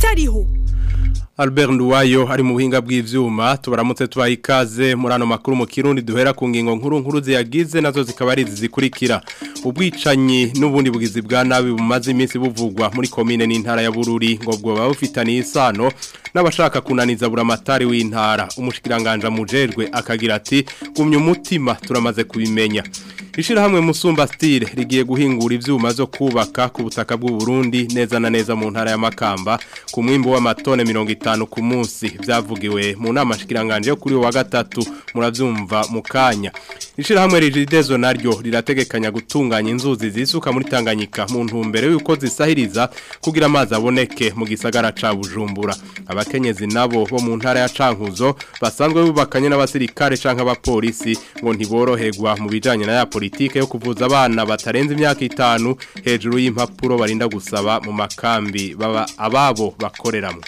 kariho Albert Nduwayo ari mu buhinga bw'ivyuma tubaramutse tubaha ikaze muri ano makuru mu Kirundi duhera ku ngingo nkuru nkuru ziyagize nazo zikaba ari zikurikira ubwicanyi n'ubundi bugizi bwa nabi bumaze iminsi buvugwa muri komine n'intara ya Bururi ngo bwo babufitaniye isano n'abashaka kunaniza buramatari w'intara umushikiranganja mujejwe akagira ati gumya umutima turamaze kubimenya Ishirahamwe Musumba Style rigiye guhingura ivyuma zo kubaka ku butaka bw'u Burundi neza na neza mu ntara ya Makamba ku mwimbo w'amatone 50 ku munsi vyavugiwe mu nama shikiranganje yo kuri wa gatatu muravyumva mu kanya Ishirahamwe Rigidezo naryo rirategekanya gutunganya inzuzi zisuka muri Tanganyika mu ntumbero yuko zisahiriza kugira amazi aboneke mu gisagara ca Bujumbura abakenyezi nabo bo mu ntara ya Cankuzo basanzwe bubakanye n'abasirikare canke abapolisi ngo ntiboroherwa mu bijanye na ya politike yo kuvuza abana batarenze imyaka itanu hejuru y'impapuro barinda gusaba mu makambi baba ababo bakoreramo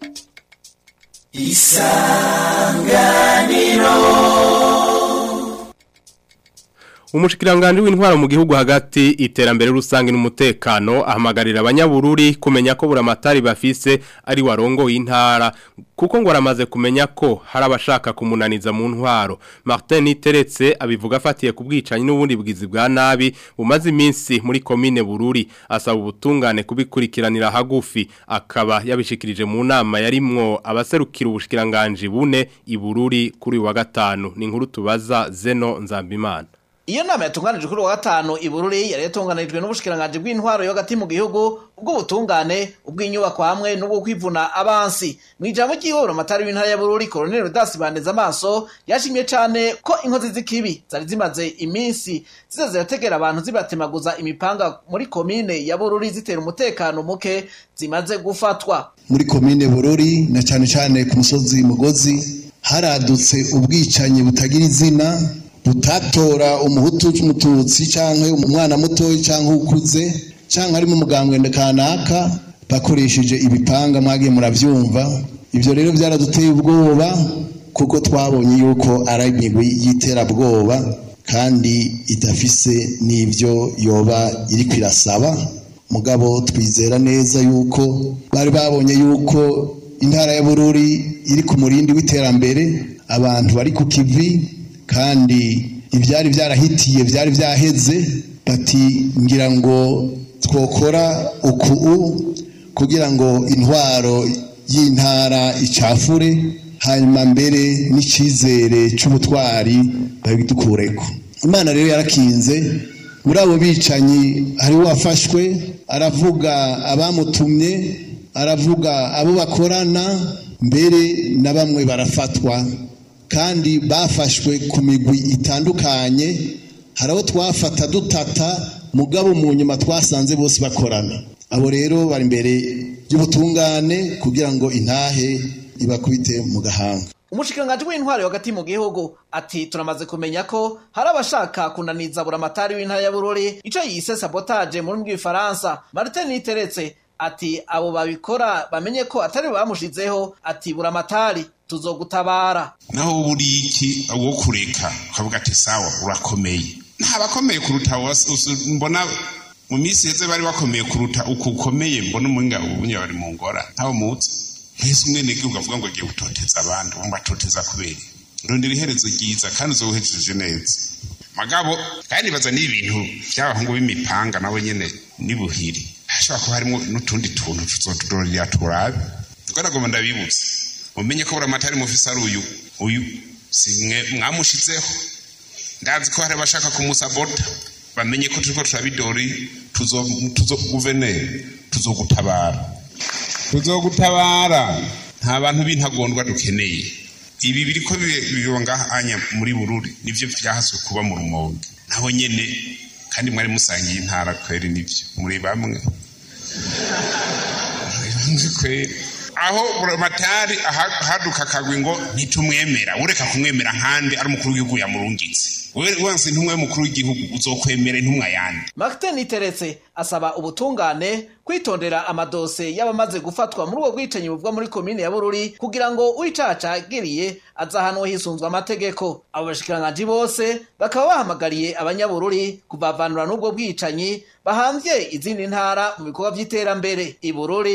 Umushikiranganje w'intwara mu gihugu hagati iterambere rusange n'umutekano ahamagarira abanyabururi kumenya ko buramatari bafise ari warongo y'intara kuko ngo aramaze kumenya ko hari abashaka kumunaniza mu ntwaro Martin Niteretse abivuga afatiye ku bwicanyi n'ubundi bwizi bwa nabi bumaze iminsi muri komine Bururi asaba ubutungane kubikurikiranira hagufi akaba yabishikirije mu nama yarimwo abaserukira ubushikiranganje bune ibururi kuri wa gatanu ni inkuru tubaza Zeno Nzambimana Iyo nama yatunganije kuri wa gatanu ibururi yari yatunganirijwe n'ubushikiranganje bw'intwaro yo hagati mu gihugu ubw'ubutungane ubw'inyubako hamwe n'ubwo kwivuna abansi mu ijambo ry'ihoro amatari w'intara ya Bururi Colonel Rudasi bandeza amaso yashimye cyane ko inkozi z'ikibi zari zimaze iminsi ziza zirategera abantu zibatemaguza imipanga muri komine ya Bururi zitera umutekano muke zimaze gufatwa muri komine Bururi na cyane cyane ku musozi Mugozi haradutse ubwicanyi butagira izina butatora umuhutu cy'umututsi cyangwa umwana mutoya cyangwa ukuze cyangwa harimo umugambwe kanaka bakoresheje ibipanga mwagiye murabyumva ibyo rero byaraduteye ubwoba kuko twabonye yuko ari imigwi y'iterabwoba kandi idafise n'ibyo yoba iri kwirasaba mugabo twizera neza yuko bari babonye yuko intara ya bururi iri ku murindi w'iterambere abantu bari ku kivi kandi ibyari byarahitiye byari byaheze bati ngira ngo twokora uku kugira ngo intwaro y'intara icafure hanyuma mbere n'icyizere cy'ubutwari babidukureko imana rero yarakinze muri abo bicanyi hari uwafashwe aravuga abamutumye aravuga abo bakorana mbere na bamwe barafatwa kandi bafashwe ku migwi itandukanye hari abo twafata dutata mugabo mu nyuma twasanze bose bakorana abo rero bari imbere y'ubutungane kugira ngo intahe ibakubite mu gahanga umushikiranganje w'intwari hagati mu gihugu ati turamaze kumenya ko hari abashaka kunaniza buramatari w'intara ya Bururi ico yise sabotage mu rurimi rw'ifaransa Martin Niteretse ati abo babikora bamenye ko atari bamushizeho ati buramatari tuzogutabara naho buri iki wo kureka ukavuga ati sawa urakomeye nta bakomeye kuruta mbona mu minsi heze bari bakomeye kuruta uko ukomeye mbona umuhinga ubunya bari mu ngora ntawe mutse hese umwene gihugu avuga ngo agiye gutoteza abandi wumva atoteza kubera rondera iherezo ryiza kandi uzobuhejeje neza magabo kandi baza n'ibintu by'abahungu b'imipanga nabo nyene nibuhiri hashobora kuba harimo n'utundi tuntu tuzotudorera turabe ubwo nagomba ndabibutse mumenye ko buramatari mufise ari uyu uyu si mwe mwamushizeho ndazi ko hari abashaka kumusabota bamenye ko turiko turabidori tuzo tuzo guverineri tuzogutabara tuzogutabara nta bantu b'intagondwa dukeneye ibi biriko biba ngahanya muri bururi nivyo vyahaswe kuba mu rumonge naho nyene kandi mwari musangiye intara kweri nivyo muri bamwe kweri aho buramatari haduka akagwi ngo ntitumwemera ureka kumwemera nkandi ari umukuru w'igihugu yamurungitse wese ntumwe mukuru w'igihugu uzokwemera intumwa yandi Martin Niteretse asaba ubutungane kwitondera amadose y'abamaze gufatwa muri ubwo bwicanyi buvugwa muri komine ya Bururi kugira ngo uwicacagiriye azahanwe hisunzwe amategeko abo bashikiranganji bose bakaba bahamagariye abanyabururi kubavanura n'ubwo bwicanyi bahanvye izindi ntara mu bikorwa vy'iterambere ibururi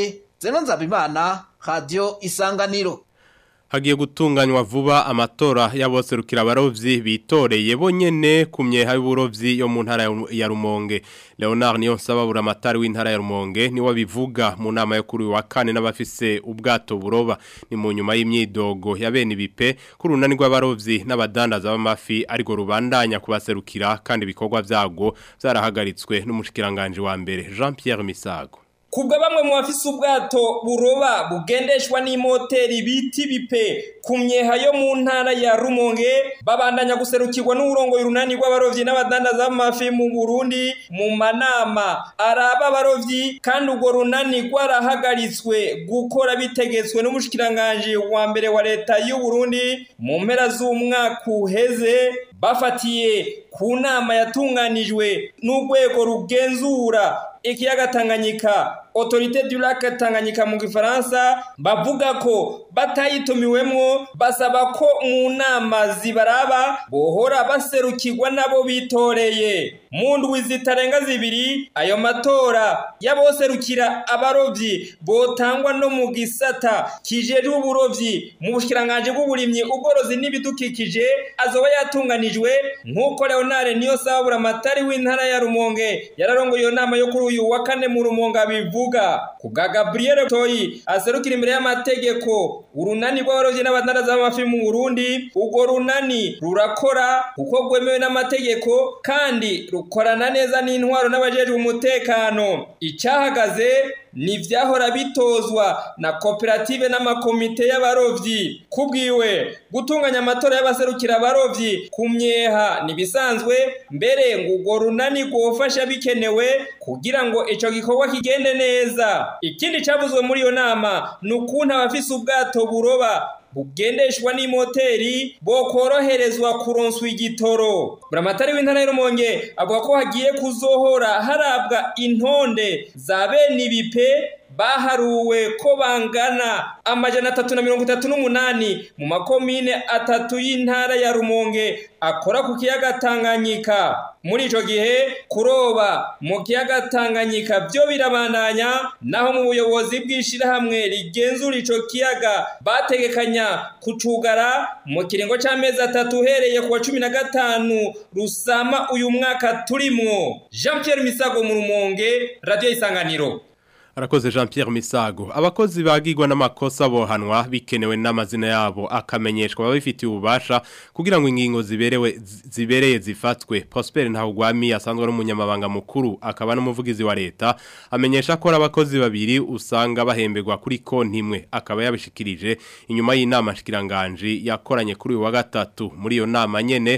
zeno nzabimana radio isanganiro hagiye gutunganywa vuba amatora y'aboserukira abarovyi bitoreye bonyene ku myeha y'uburovyi yo mu ntara ya Rumonge Leonard niyo nsababura amatari w'intara ya Rumonge niwe bivuga mu nama yo kuri wa kane n'abafise ubwato buroba ni mu nyuma y'imyidogo ya bene ibipe kuri unani rw'abarovyi n'abadandaza b'amafi ariko rubandanya kubaserukira kandi ibikorwa vyago vyarahagaritswe n'umushikiranganje wa mbere Jean Pierre Misago kubwa bamwe mu bafise ubwato buroba bugendeshwa n'imoteri biti bipe ku myeha yo mu ntara ya Rumonge babandanya guserukirwa n'uburongo y'urunani rw'abarovyi n'abadandaza b'amafi mu Burundi mu manama araba abarovyi kandi urwo runani rwarahagaritswe gukora bitegetswe n'umushikiranganje wa mbere wa leta y'u Burundi mu mpera z'umwaka uheze bafatiye ku nama yatunganijwe n'urwego rugenzura ikiyaga Tanganyika Autorité du lac Tanganyika mu gifaransa bavuga ko batayitumiwemwo basaba ko mu nama zibaraba bohora baserukirwa nabo bitoreye mu ndwi zitarenga zibiri ayo matora y'aboserukira abarovyi botangwa no mu gisata kijejwe uburovyi mu bushikiranganje bw'uburimyi ubworozi n'ibidukikije azoba yatunganijwe nk'uko Leonard niyo sabura amatari w'intara ya Rumonge yararongoye iyo nama yo kuri uyu wa kane mu Rumonge bivuga kubwa Gabriel Toyi aserukira imbere y'amategeko urunani rw'abarovyi n'abadandaza b'amafi mu Burundi urwo runani rurakora kuko rwemewe n'amategeko kandi rukorana neza n'intwaro n'abajejwe umutekano icyahagaze ni vyahora bitozwa na koperative n'amakomite y'abarovyi kubwiwe gutunganya amatora y'abaserukira abarovyi ku myeha nibisanzwe mbere ngo urwo runani rwofasha bikenewe kugira ngo ico gikorwa kigende neza ikindi cavuzwe muri iyo nama ni ukuntu abafise ubwato buroba bugendeshwa n'imoteri bokoroherezwa kuronswa igitoro buramatari w'intara y'urumonge avuga ko hagiye kuzohora harabwa intonde za bene ibipe baharuwe ko bangana amajana atatu na mirongo itatu n'umunani mu makomine atatu y'intara ya rumonge akora ku kiyaga tanganyika muri ico gihe kuroba mu kiyaga tanganyika byo birabandanya naho mu buyobozi bw'ishirahamwe rigenzura ico kiyaga bategekanya kucugara mu kiringo c'amezi atatu uhereye ku wa cumi na gatanu rusama uyu mwaka turimwo jean pierre misago mu rumonge radiyo isanganiro Arakoze Jean Pierre Misago abakozi bagirwa n'amakosa bohanwa bikenewe n'amazina yabo akamenyeshwa babifitiye ububasha kugira ngo ingingo ziberewe zibereye zifatwe Prosper Ntahugwami asanzwe ari umunyamabanga mukuru akaba n'umuvugizi wa leta amenyesha ko abakozi babiri usanga bahemberwa kuri konti imwe akaba yabishikirije inyuma y'inama shikiranganje yakoranye kuri uyu wa gatatu muri iyo nama nyene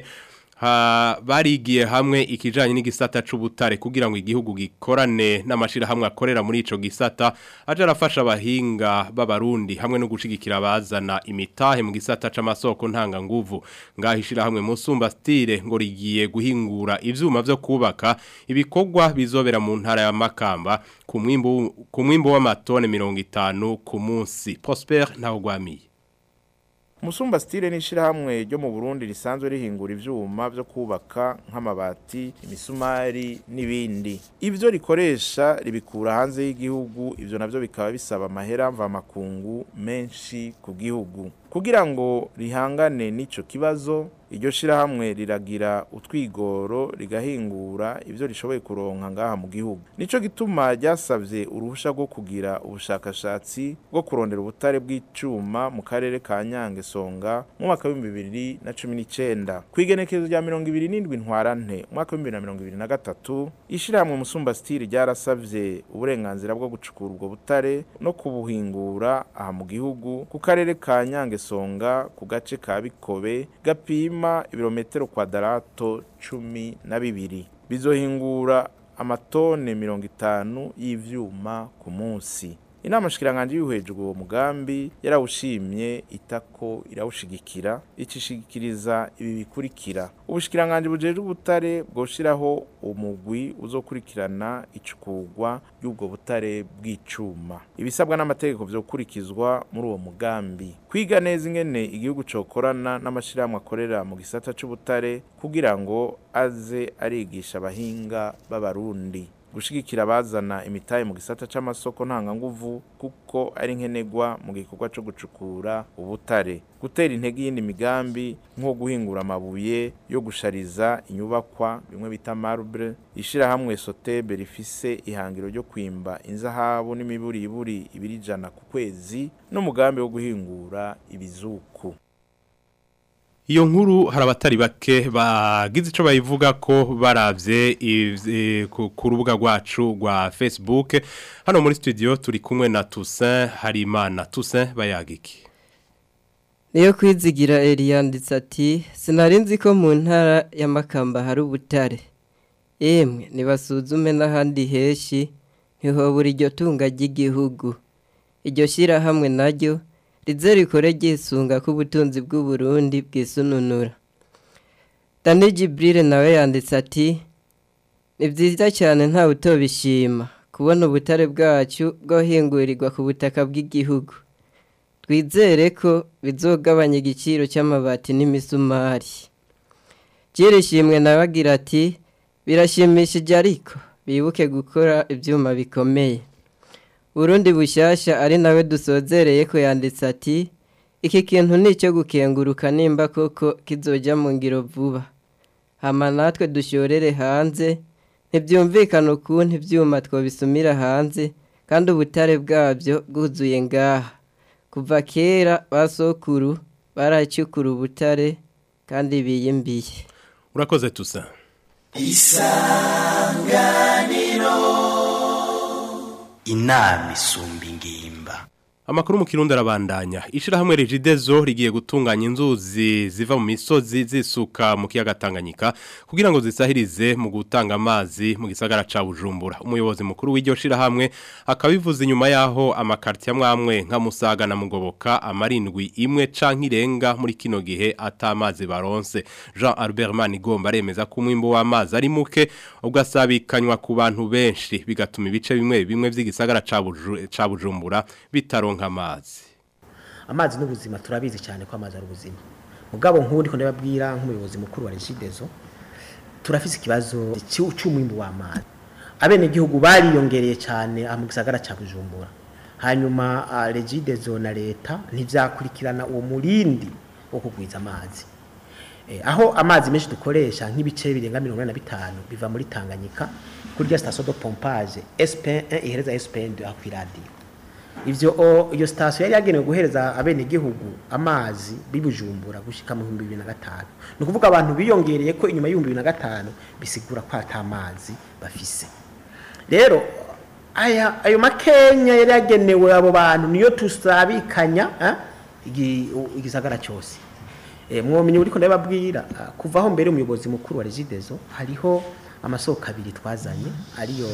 ha barigiye hamwe ikijanye n'igisata c'ubutare kugira ngo igihugu gikorane n'amashira hamwe akorera muri ico gisata aje arafasha abahinga b'abarundi hamwe no gushigikira bazana imitahe mu gisata c'amasoko ntanga nguvu ngahishira hamwe musumba style ngo rigiye guhingura ivyuma vyo kubaka ibikorwa bizobera mu ntara ya Makamba ku mwimbo ku mwimbo w'amatone 50 ku munsi Prosper ntawugwamiye Musumba stile ni shirahamwe ryo mu Burundi risanzwe rihingura ivyuma vyo kubaka nk'amabati, imisumari n'ibindi. Ivyo rikoresha ribikura hanze y'igihugu, ivyo navyo bikaba bisaba amahera mva makungu menshi ku gihugu. Kugira ngo rihangane n'ico kibazo, iryo shirahamwe riragira utwigoro rigahingura ivyo rishoboye kuronka ngaha mu gihugu. Nico gituma ryasavye uruhusha rwo kugira ubushakashatsi bwo kurondera ubutare bw'icuma mu karere ka Nyange Songa mu mwaka wa 2019. Kwigenekezo rya 27 ntwarante mwaka wa 2023 ishirahamwe Musumba Steel ryarasavye uburenganzira bwo gucukura ubwo butare no kubuhingura aha mu gihugu ku karere ka Nyange Songa ku gace ka Bikobe gapima ibirometero kwadarato cumi na bibiri bizohingura amatone mirongo itanu y'ivyuma ku munsi inama shikiranganje yuhejwe uwo mugambi yarawushimye itako irawushigikira icishigikiriza ibi bikurikira ubushikiranganje bujeje ubutare bwoshiraho umugwi uzokurikirana icukurwa y'ubwo butare bw'icuma ibisabwa n'amategeko vyokurikizwa muri uwo mugambi kwiga neza ingene igihugu cokorana n'amashirahamwe akorera mu gisata c'ubutare kugira ngo aze arigisha abahinga b'abarundi gushigikira abazana imitahe mu gisata c'amasoko ntanganguvu kuko ari nkenegwa mu gikorwa co gucukura ubutare gutera intege y'indi migambi nko guhingura amabuye yo gushariza inyubakwa bimwe bita marble ishirahamwe sotebe rifise ihangiro ryo kwimba inzahabu n'imiburiburi ibiri ijana ku kwezi n'umugambi wo guhingura ibizuku Iyo nkuru hari abatari bake bagize ico bayivuga ko baravye ivy- ku ku rubuga rwacu rwa Facebook hano muri studio turi kumwe na Toussaint Harimana Toussaint bayagiki niyo kwizigira yanditse ati sinari nzi ko mu ntara y'amakamba hari ubutare yemwe ntibasuzume n'ahandi henshi ntihobura iryo tunga ry'igihugu iryo shyirahamwe naryo rize rikore ryisunga ko ubutunzi bw'uburundi bwisununura dani jiburire nawe yanditse ati ni byiza cyane ntawe utobishima kubona ubutare bwacu bwohingurirwa ku butaka bw'igihugu twizere ko bizogabanya igiciro cy'amabati n'imisumari byirishimwe nawe agira ati birashimishije ariko bibuke gukora ibyuma bikomeye Burundi bushyashya ari nawe dusozereye ko yanditse ati iki kintu ni icyo gukenguruka nimba koko kizojya mu ngiro vuba hama natwe dusyorere hanze ntibyumvikane ukuntu ibyuma twabisumira hanze kandi ubutare bwabyo bwuzuye ngaha kuva kera ba sokuru baracukura ubutare kandi biyimbiye urakoze Toussaint inama isumba ingimba Amakuru mu kirundi arabandanya. Ishirahamwe Regidezo rigiye gutunganya inzuzi ziva mu misozi zisuka mu kiyaga Tanganyika kugira ngo zisahirize mu gutanga amazi mu gisagara ca Bujumbura. Umuyobozi mukuru w'iryo shirahamwe akabivuza inyuma yaho amakarti amwamwe nka Musaga na Mugoboka amarindwi imwe canke irenga muri kino gihe atamazi baronse. Jean Albert Manigomba aremeza ko umwimbo w'amazi ari muke ugasabikanywa ku bantu benshi bigatuma ibice bimwe bimwe vy'igisagara ca Buju- ca Bujumbura bitaronka amazi. amazi n'ubuzima turabizi cyane ko amazi ari ubuzima mugabo nk'ubu ndiko ndababwira nk'umuyobozi mukuru wa Regideso turafise ikibazo cy'u- cy'umwimbu w'amazi abenegihugu bariyongereye cyane aha mu gisagara cya Bujumbura hanyuma ah, Regideso na leta ntivyakurikirana uwo murindi wo kugwiza amazi Eh, aho amazi menshi dukoresha nk'ibice birenga mirongo ine na bitanu biva muri Tanganyika kuri rya station de pompage SP1 ihereza SP2 aho kw'iradiyo ivyo o- iyo station yari yagenewe guhereza abenegihugu amazi bibujumbura gushika mu 2005 ni ukuvuga abantu biyongereye ko inyuma y'ibihumbi bibiri na gatanu bisigura ko ata amazi bafise rero aya ayo makenya yari yagenewe abo bantu niyo tusabikanya eh, igi- u- igisagara cyose Eh, mwomenye uriko ndababwira ah, kuva aho mbere umuyobozi mukuru wa Regideso hariho amasoko abiri twazanye ariyo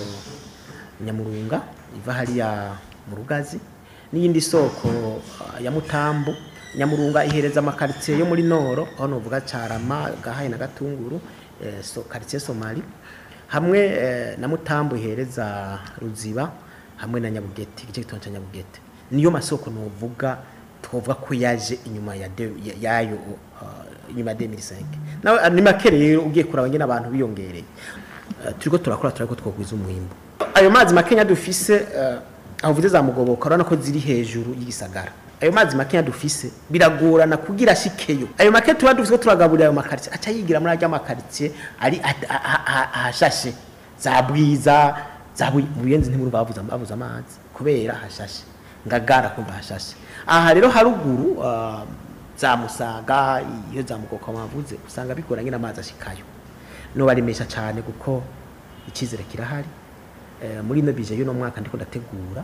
nyamurunga iva hariya mu rugazi n'iyindi soko ah, ya mutambu nyamurunga ihereza amakaritsiye yo muri noro aho novuga carama gahaye na gatunguru eh, so, karitsiye somali hamwe eh, na mutambu ihereza ruziba hamwe na nyabugete igice gitondo cya nyabugete niyo masoko novuga twovuga ko yaje inyuma ya de- ya- yayo uh, inyuma ya 2005 nawe ni make rero ugiye kuraba nyine abantu biyongereye uh, turiko turakora turako twogwiza umwimbo ayo mazi makenya dufise uh, aho vuze za mugoboka urabona ko ziri hejuru y'igisagara ayo mazi makenya dufise biragorana kugira ashikeyo ayo make tuba dufise ko turagaburira ayo makaritsiye aca yigira muri arya makaritsiye ari a- a- a- a- ahashashe za bwiza za Bu- buyenzi ntimuri bavuza bavuza amazi kubera hashashe ngagara kumva hashashe aha rero haruguru uh, za musaga iyo za mugoka wavuze usanga bigoranye n'amazi ashikayo no barimesha cyane kuko ikizere kirahari eh, muri ino bije y'uno mwaka ndiko ndategura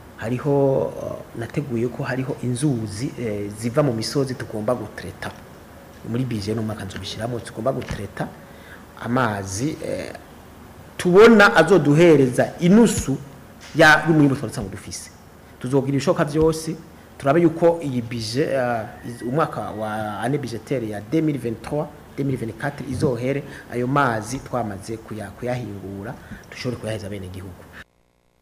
hariho uh, nateguye ko hariho inzuzi eh, ziva mu misozi tugomba gutreta muri bije y'uno mwaka nzobishiramo tugomba gutreta amazi eh, tubona azoduhereza inusu ya y'umwimbo twari dufise tuzogira ibishoboka byose turabe yuko iyi bije uh, iz- umwaka wa ane bijetere ya 2023 2024 izohere ayo mazi twamaze kuya- kuyahingura dushobore kuyaheza bene gihugu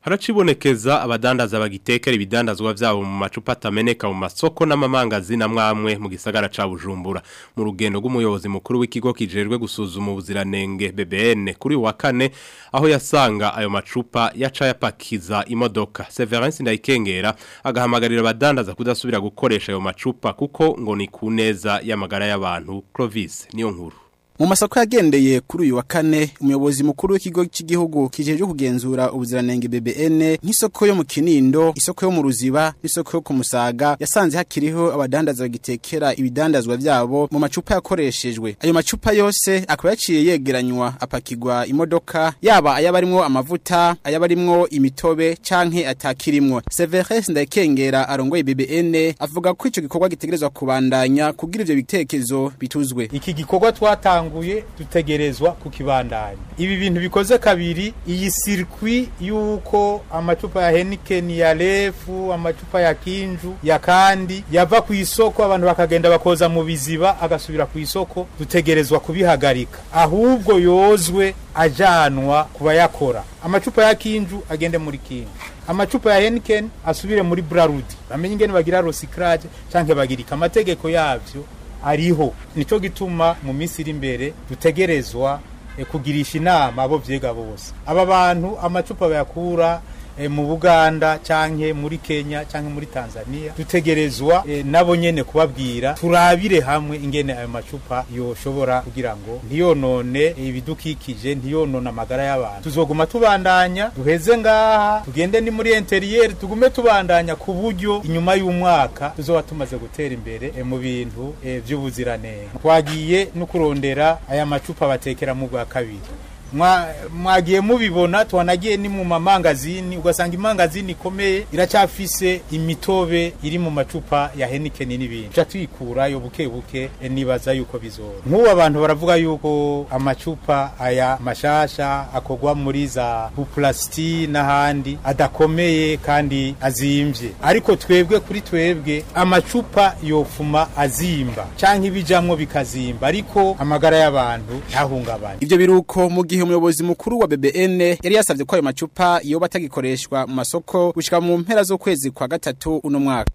haracibonekeza abadandaza bagitekera ibidandazwa vyabo mu macupa atameneka mu masoko n'amamangazi na mwamwe mu gisagara ca Bujumbura mu rugendo rw'umuyobozi mukuru w'ikigo kijejwe gusuzuma ubuziranenge BBN kuri wa kane aho yasanga ayo macupa yaca yapakiza imodoka Severance Ndayikengera agahamagarira abadandaza kudasubira gukoresha ayo macupa kuko ngo ni kuneza y'amagara y'abantu Clovis niyo nkuru mu masako yagendeye kuri uyu wa kane umuyobozi mukuru w'ikigo cy'igihugu kijeje kugenzura ubuziranenge BBN nk'isoko yo mu Kinindo isoko yo mu Ruziba n'isoko yo ku Musaga yasanze hakiriho abadandaza bagitekera ibidandazwa byabo mu macupa yakoreshejwe ayo macupa yose akaba yaciye yegeranywa apakirwa imodoka yaba ayabarimwo amavuta ayabarimwo imitobe canke atakirimwo Severus Ndakengera arongoye BBN avuga ko ico gikorwa gitegerezwa kubandanya kugira ivyo bitekerezo bituzwe iki gikorwa twatanga twatanguye dutegerezwa kukibandanya ibi bintu bikoze kabiri iyi circuit yuko amacupa ya Heineken ya Lefu amacupa ya Kinju ya kandi yava ku isoko abantu bakagenda bakoza mu biziba agasubira ku isoko dutegerezwa kubihagarika ahubwo yozwe ajanwa kubayakora amacupa ya Kinju agende muri Kinju amacupa ya Heineken asubire muri Brarudi bamenye ingene bagira recyclage canke bagirika amategeko yavyo ariho nico gituma mu minsi iri imbere dutegerezwa e, kugirisha inama abo vyega bose aba bantu amacupa bayakura e, mu Buganda canke muri Kenya canke muri Tanzania dutegerezwa e, nabo nyene kubabwira turabire hamwe ingene ayo macupa yoshobora kugira ngo ntiyonone ibidukikije ntiyonona amagara y'abantu tuzoguma tubandanya duheze ngaha tugende ni muri interieur tugume tubandanya ku buryo inyuma y'umwaka tuzoba tumaze gutera imbere e, mu bintu e, vy'ubuziranenge twagiye no kurondera aya macupa batekera mu bwa kabiri mwagiye mubibona twanagiye ni mu mamangazini ugasanga imangazini ikomeye iracyafise imitobe iri mu macupa ya Heineken n'ibindi tuca tuyikurayo buke buke nibaza yuko bizora nk'ubu abantu baravuga yuko amacupa aya mashasha akorwa muri za puplasti n'ahandi adakomeye kandi azimvye ariko twebwe kuri twebwe amacupa yofuma azimba canke ibijamwo bikazimba ariko amagara y'abantu ntahungabane ivyo biruko mu gihe umuyobozi mukuru wa BBN yari yasavye ko ayo macupa yoba atagikoreshwa mu masoko gushika mu mpera z'ukwezi kwa gatatu uno mwaka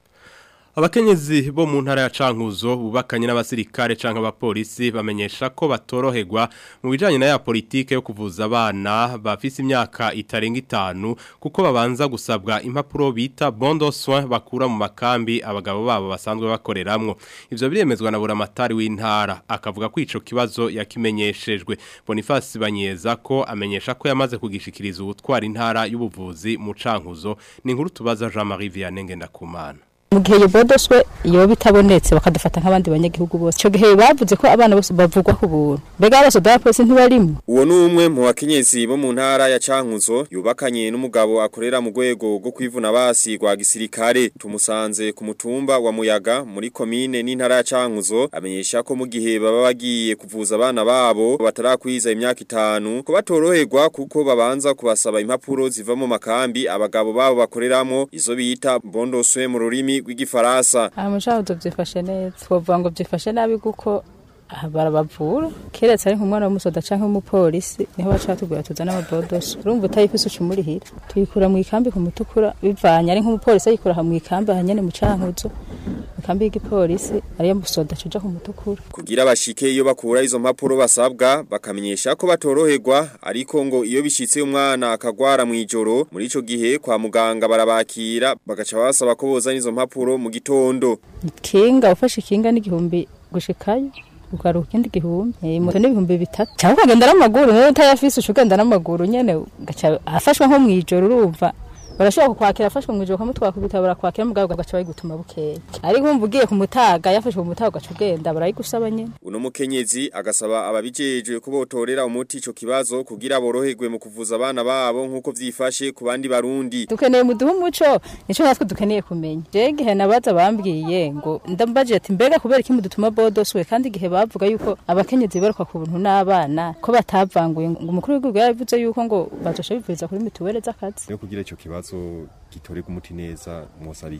Abakenyezi bo mu ntara ya Cankuzo bubakanye n'abasirikare canke abapolisi bamenyesha ko batoroherwa mu bijanye na ya politike yo kuvuza abana bafise imyaka itarenga itanu kuko babanza gusabwa impapuro bita bondo soin bakura mu makambi abagabo babo basanzwe bakoreramwo ivyo biremezwa na buramatari w'intara akavuga ko ico kibazo yakimenyeshejwe Boniface Banyeza ko amenyesha ko yamaze kugishikiriza ubutwara intara y'ubuvuzi mu Cankuzo ni inkuru tubaza Jean-Marie Vianney Ngendakumana mu gihe iyo bodoswe iyo bitabonetse bakadufata nk'abandi banyagihugu bose icyo gihe bavuze ko abana bose bavugwa ku buntu mbega abasoda ba polisi ntibarimo uwo ni umwe mu bakenyezi bo mu ntara ya cankuzo yubakanye n'umugabo akorera mu rwego rwo kwivuna basi rwa gisirikare tumusanze ku mutumba wa muyaga muri komine n'intara ya cankuzo amenyesha ko mu gihe baba bagiye kuvuza abana babo batarakwiza imyaka itanu ko batoroherwa kuko babanza kubasaba impapuro ziva mu makambi abagabo babo bakoreramo izo bita bondoswe mu rurimi rw'igifaransa aha mushaho byifashe neza twavuga ngo byifashe nabi kuko barabavura keretse ari nk'umwana w'umusoda cyangwa umupolisi niho baca batubwira tuzana amabodoso urumva utayifise uca umurihira tuyikura mu ikambi ku mutukura bivanye ari nk'umupolisi ayikura aha mu ikambi aha nyene mu cankuzo mu kambi y'igipolisi ariyo musoda cuja ku mutukura kugira bashike iyo bakura izo mpapuro basabwa bakamenyesha ko batoroherwa ariko ngo iyo bishitse umwana akagwara mu ijoro muri ico gihe kwa muganga barabakira bagaca basaba ko bozana izo mpapuro mu gitondo kinga ufashe kinga n'igihumbi gushikayo ugaruka ikindi gihumbi eh moto n'ibihumbi bitatu cyangwa ukagenda n'amaguru niyo utayafise ucugenda n'amaguru nyene ugaca afashwa nko mwijoro urumva barashobora kukwakira afashwe mu ijoro kamutwara ku bitabo barakwakira mugabo ugaca bayigutuma bukeye ariko umva ugiye ku mutaga yafashwe mu mutaga ugaca ugenda barayigusaba nyene uno mukenyezi agasaba ababijejwe ko botorera umuti ico kibazo kugira boroherwe mu kuvuza abana babo nk'uko vyifashe ku bandi barundi dukeneye muduha umuco nico natwe dukeneye kumenya je igihe nabaza bambwiye ngo ndambaje ati mbega kubera iki mudutuma bodoswe kandi igihe bavuga yuko abakenyezi baruka ku buntu n'abana ko batavanguye ngo umukuru w'igihugu yaravuze yuko ngo bazosha bivuriza kuri mituwele z'akazi yo kugira ico kibazo gitorega umuti neza mwosabiki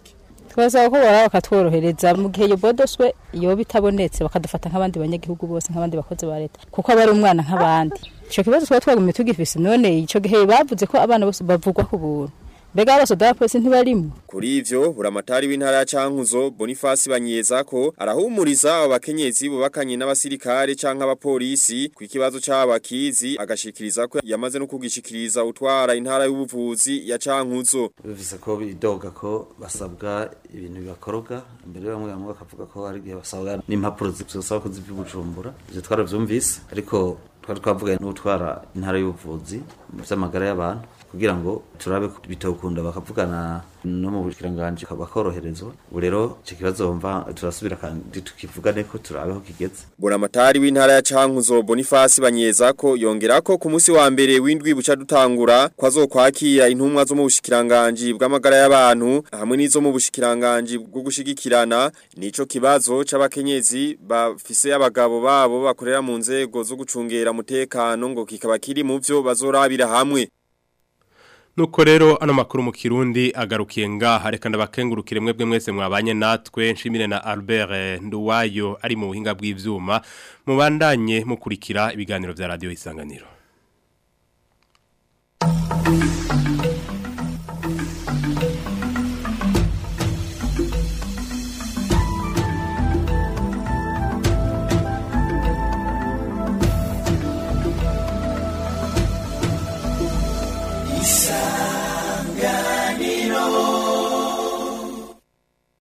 twasaba ko bora bakatworohereza mu gihe iyo bodoswe iyo bitabonetse bakadufata nk'abandi banyagihugu bose nk'abandi bakozi ba leta kuko aba ari umwana nk'abandi ico kibazo twaba twagumye tugifise none ico gihe bavuze ko abana bose bavugwa ku buntu mbega abasoda polisi ntibarimo Kuri ivyo buramatari w'intara ya Cankuzo Boniface Banyeza ko arahumuriza abo bakenyezi bubakanye n'abasirikare canke abapolisi ku kibazo c'abakizi agashikiriza ko yamaze no kugishikiriza utwara intara y'ubuvuzi ya Cankuzo bivuze ko bidoga ko basabwa ibintu bibakoroga mbere bamwe bamwe bakavuga ko hari igihe basabwa n'impapuro zisaba ko ziva i Bujumbura ivyo twaravyumvise ariko twari twavuga n'utwara intara y'ubuvuzi mu vy'amagara y'abantu kugira ngo turabe ko bitokunda bakavugana no mu bushikiranganje bakoroherezwa ubu rero icyo kibazo mva turasubira kandi tukivugane ko turabe ko kigeze Buramatari w'intara ya Cankuzo Boniface Banyeza ko yongera ko ku munsi wa mbere w'indwi buca dutangura kwazokwakira intumwa zo mu bushikiranganje bw'amagara y'abantu hamwe n'izo mu bushikiranganje bwo gushigikirana nico kibazo c'abakenyezi bafise abagabo babo bakorera mu nzego zo gucungera umutekano ngo kikaba kiri mu vyo bazorabira hamwe Nuko rero ano makuru mu Kirundi agarukiye ngaha reka ndabakengurukire mwebwe mwese mwabanye natwe nshimire na Albert Nduwayo ari mu buhinga bw'ivyuma mubandanye mukurikira ibiganiro vya radio isanganiro